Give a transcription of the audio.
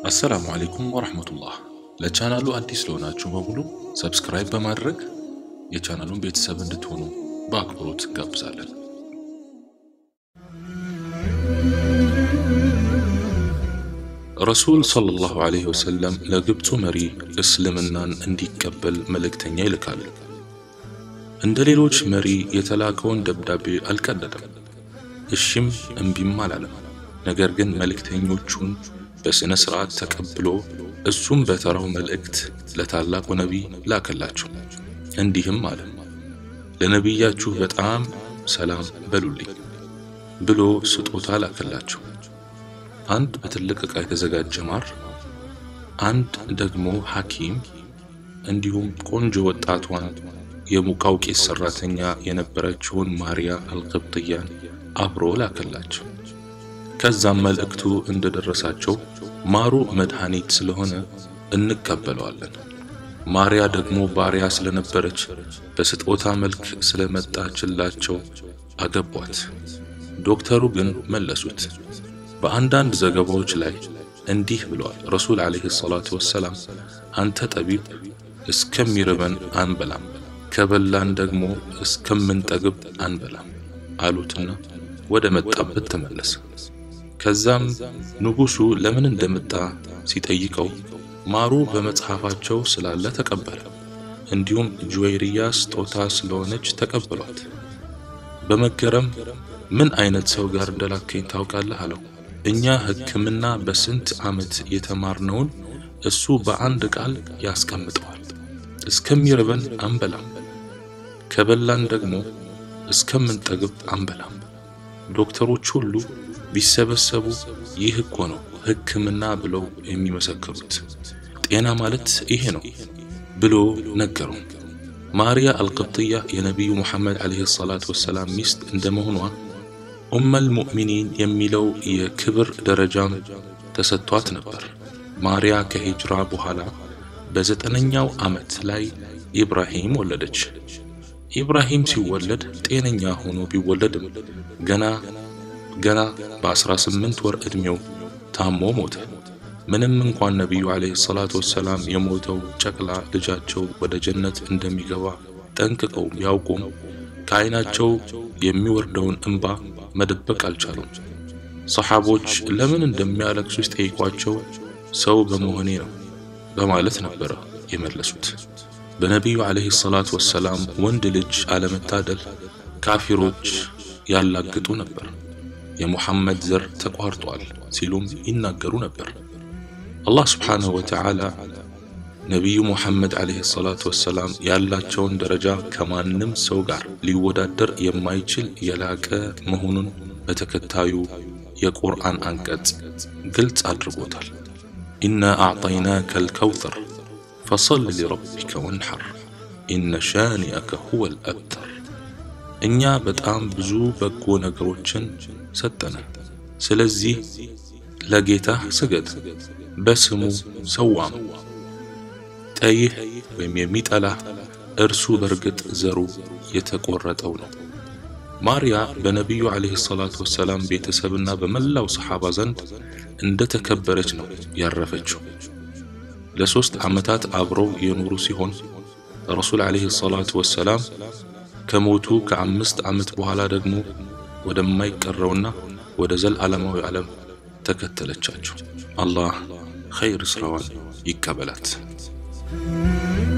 አሰላሙ አሌይኩም ወረህመቱላህ። ለቻናሉ አዲስ ለሆናችሁ በሙሉ ሰብስክራይብ በማድረግ የቻናሉን ቤተሰብ እንድትሆኑ በአክብሮት እንጋብዛለን። ረሱል ሰለላሁ ዐለይሂ ወሰለም ለግብፁ መሪ እስልምናን እንዲቀበል መልእክተኛ ይልካሉ። እንደ ሌሎች መሪ የተላከውን ደብዳቤ አልቀደደም፣ እሺም እምቢም አላለም። ነገር ግን መልእክተኞቹን በሥነ ሥርዓት ተቀብሎ እሱም በተራው መልእክት ለታላቁ ነቢይ ላከላቸው። እንዲህም አለ፣ ለነቢያችሁ በጣም ሰላም በሉልኝ ብሎ ስጦታ ላከላቸው። አንድ በትልቅ ዕቃ የተዘጋጀ ማር፣ አንድ ደግሞ ሐኪም እንዲሁም ቆንጆ ወጣቷን የሙቃው ቄስ ሰራተኛ የነበረችውን ማርያ አልቅብጥያን አብሮ ላከላቸው። ከዛም መልእክቱ እንደደረሳቸው ማሩ መድኃኒት ስለሆነ እንቀበለዋለን፣ ማርያ ደግሞ ባሪያ ስለነበረች በስጦታ መልክ ስለመጣችላቸው አገቧት። ዶክተሩ ግን መለሱት። በአንዳንድ ዘገባዎች ላይ እንዲህ ብለዋል። ረሱል ዓለይሂ ሰላቱ ወሰላም አንተ ጠቢብ እስከሚርበን አንበላም፣ ከበላን ደግሞ እስከምንጠግብ አንበላም አሉትና ወደ መጣበት ተመለሰ። ከዛም ንጉሡ ለምን እንደመጣ ሲጠይቀው ማሩ በመጽሐፋቸው ስላለ ተቀበለ። እንዲሁም ጁዌይርያ ስጦታ ስለሆነች ተቀበሏት። በመገረም ምን አይነት ሰው ጋር እንደላከኝ ታውቃለህ አለው። እኛ ሕክምና በስንት ዓመት የተማርነውን እሱ በአንድ ቃል ያስቀምጠዋል። እስከሚርበን አንበላም፣ ከበላን ደግሞ እስከምንጠግብ አንበላም። ዶክተሮች ሁሉ ቢሰበሰቡ ይህ እኮ ነው ሕክምና ብለው የሚመሰክሩት። ጤና ማለት ይሄ ነው ብሎ ነገሩ። ማርያ አልቅብጥያ የነቢዩ ሙሐመድ ዓለይሂ ሰላቱ ወሰላም ሚስት እንደመሆኗ ኡመል ሙእሚኒን የሚለው የክብር ደረጃም ተሰጥቷት ነበር። ማርያ ከሂጅራ በኋላ በዘጠነኛው ዓመት ላይ ኢብራሂም ወለደች። ኢብራሂም ሲወለድ ጤነኛ ሆኖ ቢወለድም ገና ገና በ18 ወር ዕድሜው ታሞ ሞተ። ምንም እንኳን ነቢዩ ዓለይሂ ሰላቱ ወሰላም የሞተው ጨቅላ ልጃቸው ወደ ጀነት እንደሚገባ ጠንቅቀው ቢያውቁም ከዓይናቸው የሚወርደውን እንባ መደበቅ አልቻሉም። ሰሓቦች ለምን እንደሚያለቅሱ ሲጠይቋቸው ሰው በመሆኔ ነው በማለት ነበረ የመለሱት። በነቢዩ ዓለይሂ ሰላቱ ወሰላም ወንድ ልጅ አለመታደል ካፊሮች ያላግጡ ነበር። የሙሐመድ ዘር ተቋርጧል ሲሉም ይናገሩ ነበር። አላህ ስብሓንሁ ወተዓላ ነቢዩ ሙሐመድ ዓለይሂ ሰላቱ ወሰላም ያላቸውን ደረጃ ከማንም ሰው ጋር ሊወዳደር የማይችል የላቀ መሆኑን በተከታዩ የቁርአን አንቀጽ ግልጽ አድርጎታል። ኢና አዕጠይናከ አልከውተር ፈሰል ሊረቢከ ወንሐር ኢነ ሻኒአከ ሁወል አብተር። እኛ በጣም ብዙ በጎ ነገሮችን ሰጠነ። ስለዚህ ለጌታህ ስገድ፣ በስሙ ሰዋም። ጠይህ ወይም የሚጠላህ እርሱ በርግጥ ዘሩ የተቆረጠው ነው። ማርያ በነቢዩ ዓለይሂ ሰላቱ ወሰላም ቤተሰብና በመላው ሰሓባ ዘንድ እንደ ተከበረች ነው ያረፈችው። ለሦስት ዓመታት አብረው የኖሩ ሲሆን ረሱል ዓለይሂ ሰላቱ ወሰላም ከሞቱ ከአምስት ዓመት በኋላ ደግሞ ወደማይቀረውና ወደ ዘለዓለማዊ ዓለም ተከተለቻቸው። አላህ ኸይር ስራዋን ይቀበላት።